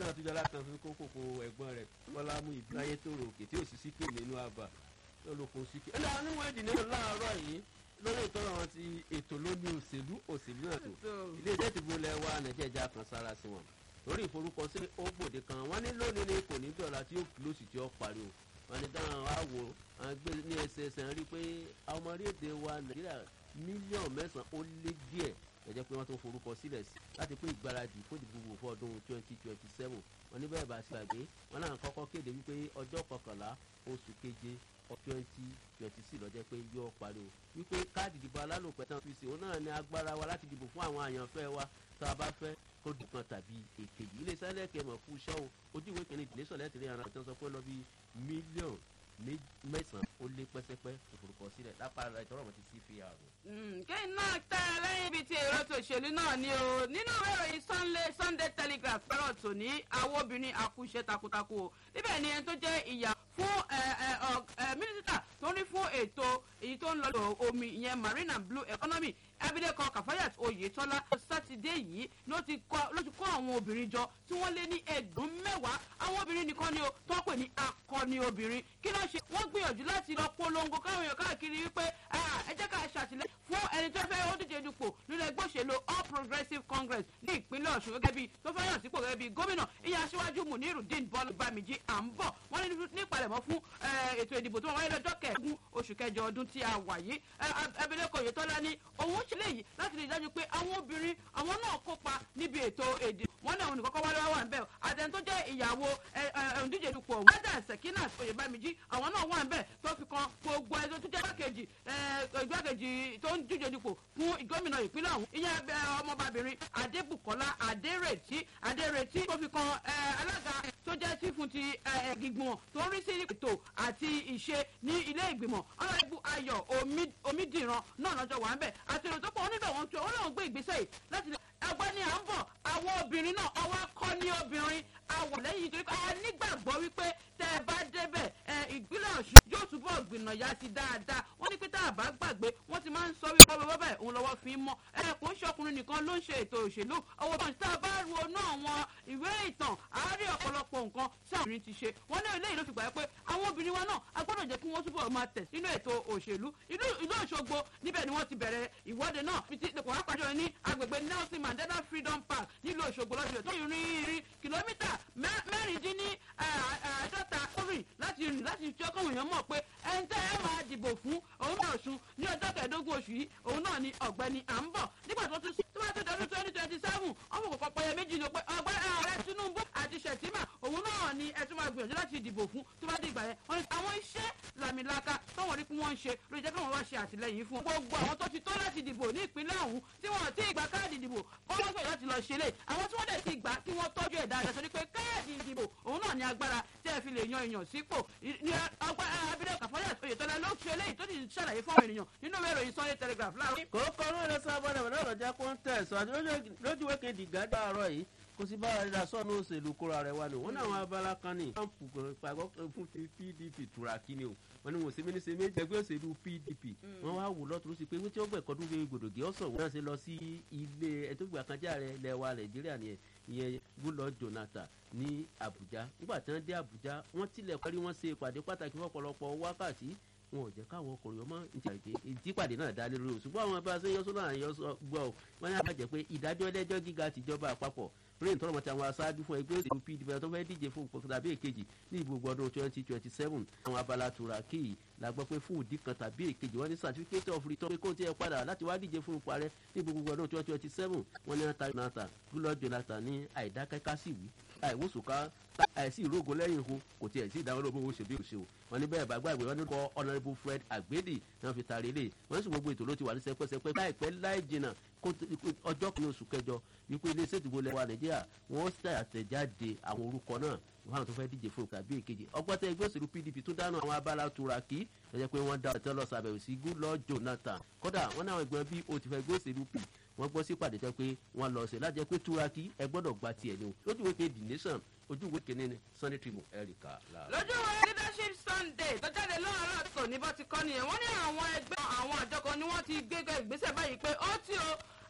náà tún jọlá kan fún kókòkò ẹ̀gbọ́n rẹ̀ bọ́lá mú ìbíláyé tó rò òkè tí ò sì síkè nínú àbà lólókun síkè. ẹ lọ́wọ́ níwọ̀n ìdí nínú láàárọ̀ yìí lórí ìtọ́rọ̀ wọn ti ètò lóní òṣèlú òṣèlú náà tó ilé iṣẹ́ ìdìbò ilẹ̀ wa nàìjíríà kan sára sí wọn lórí ìforúkọsílẹ̀ ó gbòde kan wọ́n ní lónìí ni kò ní dọ̀la tí yóò lóṣù tí ó pariwo wọ́n ní dáhùn wá wò wọ́n gbé ní ẹsẹẹsẹ rí i pé àwọn ọmọ orílẹ̀-èdè wa nàìjíríà mílíọ̀nù mẹ́sàn-án ó lé díẹ̀ ẹ̀jẹ̀ pé wọ́n tó forúkọ sílẹ̀ sí láti pé ìgbáradì fún ìdìbò fún ọdún twenty twenty seven wọ́n ní bẹ́ẹ̀ bá ṣe àgbé wọ́n náà kọ́kọ́ kéde wípé ọjọ́ kọkànlá oṣù keje twenty twenty six lọ́jọ́ pé yóò parí o wípé káàdì ìdìbò alálòpẹ́ tán fi sí òun náà ní agbára wa láti dìbò fún àwọn àyànfẹ́ wa tá a bá fẹ́ kó dùkan tàbí èkejì iléeṣẹ́ lẹ́kẹ̀ẹ́ mọ̀ fún iṣẹ́ o ojú ìwé kìíní ìdílé sọ̀lẹ́ tẹ̀lé ara ìtàn sọ pé lọ bí mílíọ̀nù mẹ́sàn-án ó lé pẹ́sẹ́pẹ́ òfurufú sílẹ̀ lápá ìtọ́rọ̀ mọ́ ti sí fi àrùn. kẹ́hìn náà tẹ́ ẹ lẹ́yìn ibi tí èrò tòṣèlú náà ni o nínú ìwé ìròyìn sunday sunday telegraph fẹ́ràn tòní àwọn obìnrin àkúṣe takuntakun o níbẹ̀ ni ẹni tó jẹ́ ìyá fún mínísítà tó ní fún ètò èyí tó ń lọ omi ìyẹn marine and blue economy abilékọ kàfáyàt oyetola sátidé yìí ló ti kó àwọn obìnrin jọ tí wọ́n lé ní ẹ̀dùn mẹ́wàá àwọn obìnrin nìkan ni o tó pè ní akọni obìnrin kí ló ṣe wọ́n gbìyànjú láti lọ polongo káwọn èèyàn káàkiri wípé ẹ jẹ́ ká ṣàtìlẹ́yìn fún ẹni tó fẹ́ ó díje dupò nínú ẹgbẹ́ òṣèlú all progressives congress ní ìpínlẹ̀ ọ̀ṣun gẹ́gẹ́ bí tó fẹ́ yàn sípò gẹ́gẹ́ bí gómìnà ìyá aṣíwájú munirudeen bọ́lá bámijì à ń bọ̀ wọ́n ní nípalẹ̀mọ́ fún ètò ìdìbò tó wáyé lọ́jọ́ kẹẹ̀ẹ́dógún oṣù kẹjọ ọdún tí a wà yìí abilékọ oyetola ní òun ṣe léyìí láti rí i dájú pé àwọn obìnrin àwọn náà kópa níbi ètò èdè wọn náà òun nìkan kọ́ wálé wá wà ń bẹ̀ àtẹni tó jẹ́ ìyàwó òǹdíje dupò wẹ́dà sekinat oyèbámijì àwọn náà wà ń bẹ̀ tó fi kan gbogbo ẹni tó jẹ́ igbákejì igbákejì tó ń díje dupò fún gómìnà ìpínlẹ̀ ọ̀hún ìyẹn ọmọbabìnrin adébùkọ́lá adérètí adérètí tó fi kan alága tó jẹ́ sí fún ti gbìgbọ̀n tó ń rí sí ètò àti ìṣe ní ilé ìgbìmọ̀ ọlọ́ọ̀bù ayọ̀ omídìran náà lọ́jọ́ wà ń bẹ̀ àti èrò tó pọ̀ onídọ̀ wọn tó olóhùn gbé ìgbésẹ̀ yìí láti lè ẹgbẹ́ ni à ń bọ̀ àwọn obìnrin náà ọwọ́ kọ́ ní obìnrin àwọ̀ lẹ́yìn torí pé a nígbàgbọ́ wípé tẹ́ ẹ bá débẹ̀ ẹ ìpínlẹ̀ ọ̀ṣun yóò túbọ̀ gbìnà ya sí dáadáa wọ́n ní pé tá a bá gbàgbé wọ́n ti máa ń sọ wípé ọwọ́ bẹ́ẹ̀ òun lọ́wọ́ fi ń mọ́ ẹ kò ń ṣọkùnrin nìkan ló ń ṣe ètò òṣèlú ọwọ́ bá tá a bá ronú àwọn ìwé ìtàn àárí ọ̀pọ̀lọpọ̀ nǹkan tí àwọn obìnrin ti ṣe wọ́n ní eléyìí ló fi gbà pé àwọn obìnrin wa náà a gbọ́dọ̀ jẹ́ kí wọ́n túbọ̀ máa tẹ̀ sínú ètò òṣèlú ìlú òṣogbo níbẹ̀ ni wọ́n ti bẹ̀rẹ̀ ìwọ́de náà kò wá pàjọ ní agbègbè nelson mandela freedom park nílùú òṣogbo lọ́sẹ̀ tó yìí rin irin kìlómítà mẹ́rìndínní àádọ́ta rìn láti rìn láti jẹ́ kọ́wọ̀n èèyàn mọ̀ pé ẹni tẹ́ ẹ máa dìbò fún òun náà sùn ní ọjọ́ kẹẹ̀ẹ́dógún oṣù yìí òun náà ni ọ̀gbẹ́ni à ń bọ̀ nígbà tó tún sí tó bá tó dọdún twenty twenty seven ọmọ kò pọpọ yẹ méjì ni pé ọgbẹ́ ààrẹ tinubu àti sẹ̀tìmà òun náà ni ẹ tún máa gbìyànjú láti dìbò fún tó bá dé ìgbà yẹn wọn ni àwọn iṣẹ́ làmìlaka táwọn rí pé wọ́n ń ṣe ló jẹ́ káwọn wá ṣe àtìlẹyìn fún gbogbo àwọn tó ti tó láti dìbò ní ìpínlẹ̀ ọ̀hún tí wọ́n ti ìgbà káàdì ìdìbò kọ́ wọ́n gbìyànjú láti lọ ṣe lé àwọn tí wọ́n dẹ̀ ti gbà kí wọ́n tọ́jú ẹ̀ dáadáa torí pé káàdì ìdìbò òun náà ni agbára tí ẹ fi lè yan èèyàn sípò ní ọgbà abilékọ kàfọ́yà oyètọ́lá ló ṣe eléyìí tó ti ṣàlàyé fún àwọn ènìyàn nínú ìwé ìròyìn sunday telegraph láàárọ̀. kòókò ọ̀rọ̀ rẹ̀ sábà rẹ̀ lọ́rọ̀ jẹ́ kó ń tẹ̀sán lójúwé kejì gàdá àárọ̀ yìí kò sí bá ara sọ́ọ̀nù òṣèlú kóra rẹ̀ wá ni wọ́n ní àwọn abala kan ní trump pàgọ́ fún pdp turaki ni o wọ́n ní wọ́n ṣe méjì ṣe méjì ẹgbẹ́ òṣèlú pdp wọ́n wá wò lọ́tún sí pé wọ́n tí ó gbẹ̀kọ́ dún fi gbòdògì ọ̀sán wọ́n ṣe lọ sí ilé ẹ̀tọ́gbà kanjá rẹ̀ lẹ́wà nàìjíríà nìyẹn ìyẹn gúlọ jonathan ní abuja nígbà tí wọ́n dé abuja wọ́n tilẹ̀ parí wọ́n ṣe ìpàdé pàtàkì fọ́pọ̀lọpọ̀ wákàtí wọn ò jẹ́ káwọn ọkùnrin ọmọ ìtìpàdé náà dá lórí o ṣùgbọ́n àwọn bá a ṣe yọ́sọ́ náà yọ́sọ́ gbọ́ ọ wọ́n ní àbájẹ́ pé ìdájọ́ ẹlẹ́jọ́ gíga tìjọba àpapọ̀ brain tọrọ mọtì àwọn aṣáájú fún ẹgbẹ́ òṣèlú pdp tó fẹ́ díje fún ipò tàbí èkejì ní ìgbòho ọdún twenty twenty seven àwọn abala turaki yìí la gbọ́ pé fún ìdí kan tàbí èkejì wọ́n ní certificate of return pé kó tiẹ̀ padà láti wá díje fún ipò ààrẹ ní ìgbòho ọdún twenty twenty seven wọ́n ní ata jonathan gúlọ jonathan ní àìdákẹ́ká sí wí àìwòsùká àìsí ìrógo lẹ́yìn ihun kò tiẹ̀ sí ìdáwọ́ lóbo ṣe bí òṣèlú wọn ní bẹ́ẹ̀ bá gbàgbé wọn ní kọ́ honourable fred agbedi náà fi taari lé wọn sì gbogbo ètò ló ti wà ní sẹpẹsẹpẹ láìpẹ́ láì jìnnà ọjọ́ kìíní oṣù kẹjọ wípé iléeṣẹ́ ìdìbò lẹ́wà nàìjíríà wọ́n ṣe àtẹ̀jáde àwọn orúkọ náà wọn àwọn tó fẹ́ díje fún tàbí èkejì ọgbọ́tẹ ẹgbẹ́ òṣèlú pdp tó dáná àwọn abala turaki lọ́jọ́ pé wọ́n dá ọ̀tẹ́ lọ sàbẹ̀wò sí gúlọ́ jonathan kódà wọ́n ní àwọn ẹgbẹ́ bí o ti fẹ́ ẹgbẹ́ òṣèlú p wọ́n gbọ́ sí pàdé tẹ́ pé wọ́n lọ sí lájẹ́ pé turaki ẹ gbọ́dọ̀ gba tiẹ̀ ni o lójú ìwé kejì nation ojú ìwé kìíní sunday tribune erika lára. lójú ìwé leadership sunday tó jáde lọ́wọ́ tó ní bá ti kọ́ nìyẹn wọ́n ní àwọn ẹgbẹ́ àwọn àjọkọ ni wọ́n ti gbégbé ìgbésẹ̀ báyìí pé ó tí o